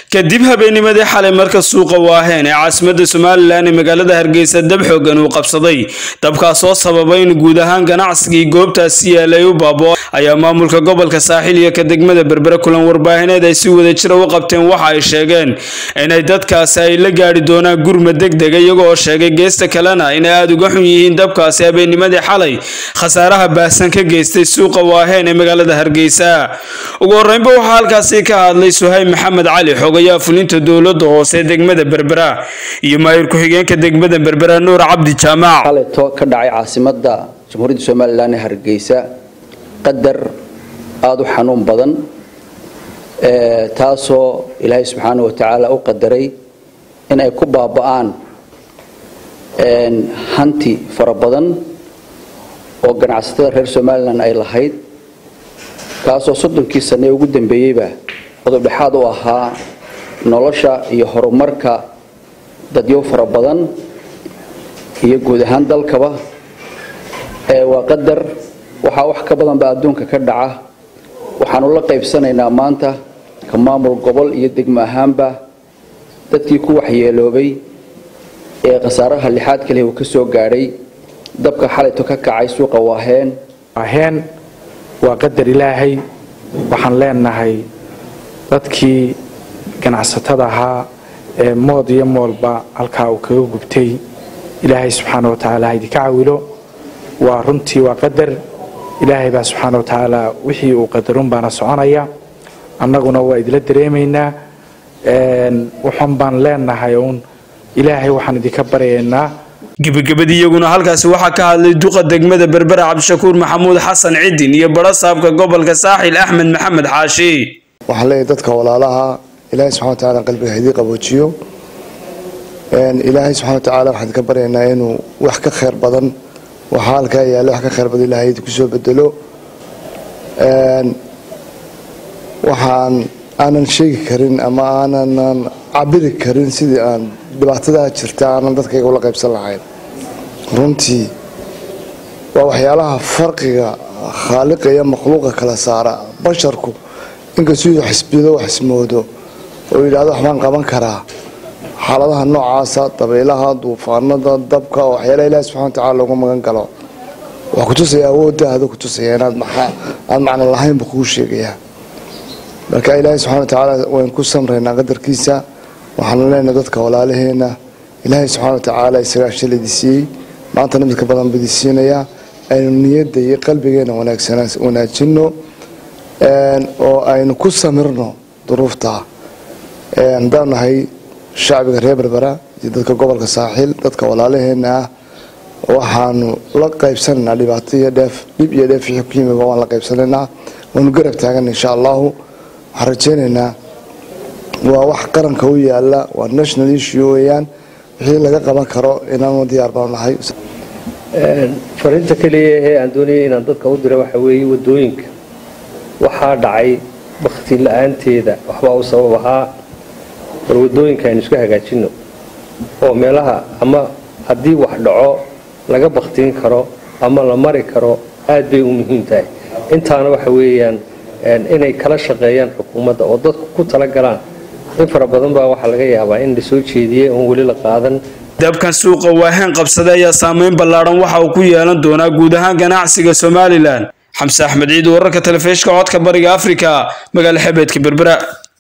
kadib habeennimadii xalay marka suuqa waaheen ee caasimadda somalilan ee magaalada hargeysa dab xoogan uu qabsaday dabkaasoo sababay in guud ahaan ganacsigii goobtaasi yaalay u baabo ayaa maamulka gobolka saaxiil iyo ka degmada berbere kulan warbaahineed ay si wada jira u qabteen waxa ay sheegeen inay dadkaasi ay la gaadhi doonaan gurma degdega iyaga oo sheegay geesta kalena inay aada uga xun yihiin dabkaasi habeennimadii xalay khasaaraha baahsan ka geystay suuqa waaheen ee magaalada hargeysa ugu horreynba waxaa halkaasi ka hadlay suhayb maxamed cali xogayaa fulinta dowladda hoose degmada berbera iyo maayir ku-xigeenka degmada berbera nuur cabdi jaamac xalayto ka dhacay caasimadda jamhuuriyadda somalilan ee hargeysa qadar aada u xanuun badan taasoo ilaahay subxaana wa tacaala u qadaray in ay ku baaba'aan hanti fara badan oo ganacsatada reer somalilan ay lahayd kaasoo soddonkii sane ee ugu dambeeyeyba qodobdhexaad u ahaa nolosha iyo horumarka dadyo fara badan iyo guud ahaan dalkaba waa qadar waxaa wax ka badan baa adduunka ka dhaca waxaanu la qaybsanaynaa maanta ka maamul gobol iyo degmo ahaanba dadkii ku waxyeeloobay ee khasaaraha lixaad kaliya uu ka soo gaadhay dabka xalayto ka kacay suuqa waaheen waaheen waa qadar ilaahay waxaan leenahay dadkii ganacsatada ahaa ee mood iyo moolba halkaa uu kaga gubtay ilaahay subxaana wa tacaala ha idinka cawilo waa runtii waa qadar ilaahay baa subxaana wa tacaala wixii uu qadarun baana soconaya annaguna waa idila dareemaynaa wuxun baan leenahay uun ilaahay waxaan idinka baryaynaa gebagabadii iyaguna halkaasi waxaa ka hadlay duqa degmada berbera cabdishakuur maxamuud xasan cidin iyo baro saabka gobolka saaxil axmed maxamed xaashi waxaan leeyahay dadka walaalaha ilaahay subxana watacaala qalbiga haydii qaboojiyo ilaahay subxana watacaala waxaan idinka baryaynaa inuu wax ka khayr badan waxaa halkaa yaalla wax ka khayr badan ilahay idinku soo bedelo waxaan aanan sheegi karin ama aanan cabiri karin sidii aan dhibaatadaa jirta aanan dadkayga ula qaybsan lahayn runtii waa waxyaalaha farqiga khaaliqa iyo makhluuqa kala saara basharku inkastuu xisbido wax ismoodo oo yidhahdo waxbaan qaban karaa xaaladaha noocaasa dabaylaha duufaanada dabka oo waxyaalaha ilahi subxana watacala loogu magan galo waxaa kutusaya awooddaada kutusaya inaad aad macno lahaynba kuu sheegayaa marka ilaahay subxana watacaala waynu ku samraynaa qadarkiisa waxaanu leenahay dadka walaalaheena ilaahay subxana watacaala isagaa shaladii siiyey maantana midka badan badii siinayaa aynu niyadda iyo qalbigeena wanaajino oo aynu ku samirno duruufta haddaan nahay shacbiga reer berbera iyo dadka gobolka saaxiil dadka walaalaheena ah waxaanu la qaybsanaynaa dhibaato iyo dheef dhib iyo dheef wixii ku yimiba waan la qaybsanaynaa waanu garab taagana insha allahu waxaan rajaynaynaa waa wax qaranka u yaala waa national issue weyaan wixii laga qaban karo inaanu diyaar baan nahay fariinta keliya ee aan doonayay inaan dadka u dira waxa weeye wadooyinka waxaa dhacay bakti la-aanteeda waxbaa u sabab ahaa war wadooyinka aynu iska hagaajino oo meelaha ama haddii wax dhaco laga baktiin karo ama la mari karo aad bay u muhiim tahay intaana waxa weeyaan inay kala shaqeeyaan xukuumadda oo dadku ku talagalaan in fara badan baa waxaa laga yaabaa in la soo jeediyey oon weli la qaadan dabkan suuqa waaheen qabsaday ayaa saameyn ballaadhan waxa uu ku yeelan doonaa guud ahaan ganacsiga somalilan xamse axmed ciid wararka telefishka codka bariga afrika magaala xebeedka berbera